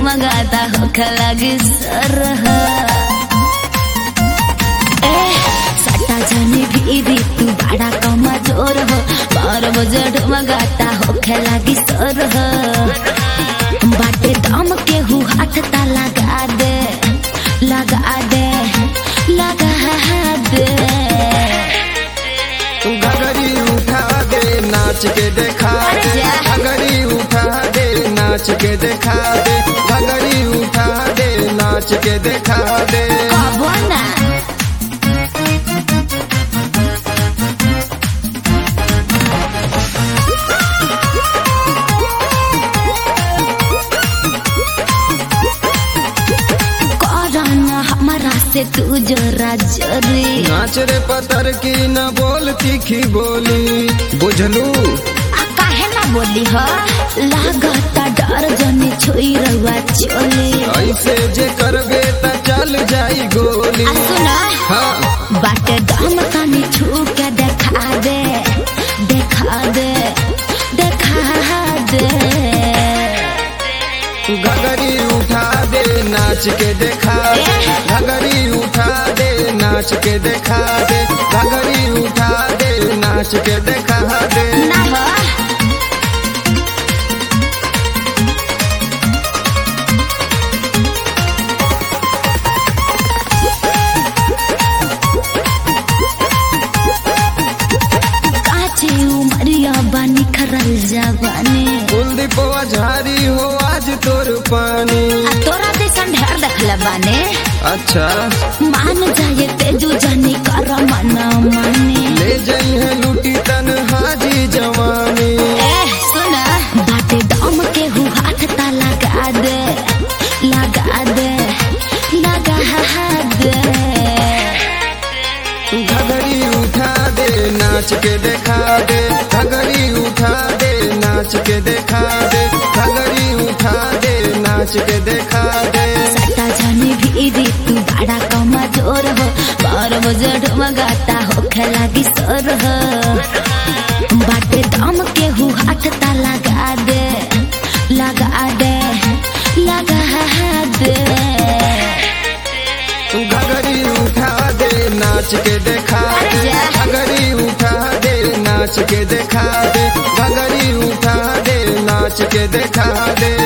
ढुमगाता होखे लगी सरह ए सट्टा जाने भी तू बड़ा कमा जोर हो बारह बजे ढुमगाता होखे लगी सरह बाटे दम के हु हाथ ता लगा दे लगा दे लगा दे घगरी उठा दे नाच के देखा अरे दे जा। घगरी उठा दे नाच के देखा दे घगरी उठा दे नाच के देखा दे कबो ना करना हमारा से तू जरा जरी नाच रे पतर की न बोल तीखी बोली बुझलू आ काहे ना बोली हो लागता डर जने छोई रहुआ चोली ऐसे जे करबे त चल जाई गोली आ सुना हाँ बाटे दम तनी छू के देखा दे देखा दे देखा दे घगरी उठा दे नाच के देखा दे घगरी उठा दे नाच के देखा दे घगरी उठा दे नाच के देखा दे ना हो काचे उमरिया बानी खरल जवानी कुलदीपवा झारी हो आज तोर पानी आ तोरा जैसन ढेर देखले बाने अच्छा मान जाए तेजू जानी कर मन माने ले जाई है लूटी तन हाजी जवानी ए सुन बाटे दम के हु हाथ ता लगा दे लगा दे लगा दे घगरी उठा दे नाच के देखा दे घगरी उठा दे नाच के देखा दे घगरी उठा दे नाच के देखा दे सट्टा जाने भी दी तू बड़ा कमा जोर हो बारह बजे ढमगाता होखे लगी सोर हो बाटे दम के हु हाथ ता लगा दे लगा दे लगा दे घगरी उठा दे नाच के देखा दे घगरी उठा दे नाच के देखा दे घगरी उठा दे नाच के देखा दे